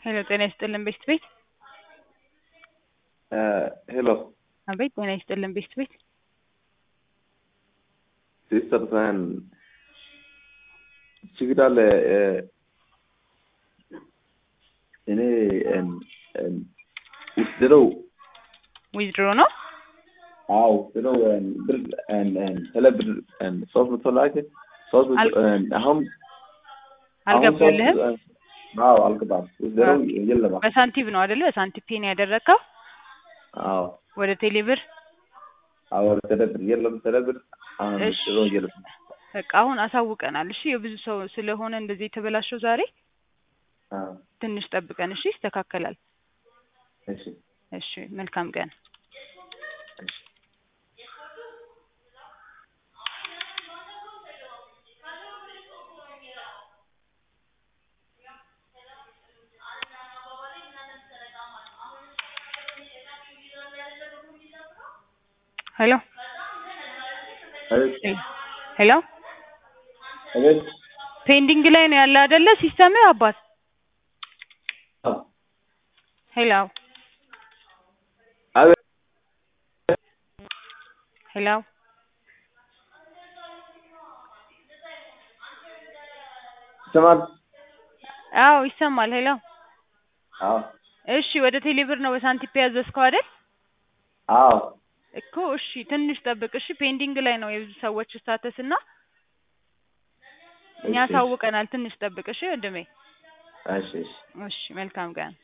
ሄሎ ጤና ይስጥልን ቤስት ቤት ሄሎ አቤት ጤና ይስጥልን ቤስት ቤት ሲስተር ሳህን ችግር አለ እኔ ውስድረው ዊዝድሮ ነው አዎ ውስድረው ብር ስለ ብር ሶስት መቶ ላክ ሶስት መቶ አሁን አልገባልህም አዎ አልገባም ውስድረው የለም በሳንቲም ነው አይደለ በሳንቲም ፔን ያደረግከው አዎ ወደ ቴሌብር አዎ ስለ ብር የለም ስለ ብር አሁን እሺ። ውስድረው የለም በቃ አሁን አሳውቀናል እሺ የብዙ ሰው ስለሆነ እንደዚህ የተበላሸው ዛሬ አዎ ትንሽ ጠብቀን እሺ ይስተካከላል እሺ እሺ መልካም ቀን እሺ ሄሎ አቤት ሄሎ አቤት ፔንዲንግ ላይ ነው ያለ አይደለ ሲስተምህ አባት አዎ ሄሎ አቤት ሄሎ ይሰማል አዎ ይሰማል ሄሎ አዎ እሺ ወደ ቴሌብር ነው በሳንቲም ያዘዝከው አይደል አዎ እኮ እሺ ትንሽ ጠብቅ እሺ ፔንዲንግ ላይ ነው የብዙ ሰዎች ስታተስ እና እኛ እሺ። አሳውቀናል ትንሽ ጠብቅ እሺ ወንድሜ እሺ እሺ እሺ መልካም ቀን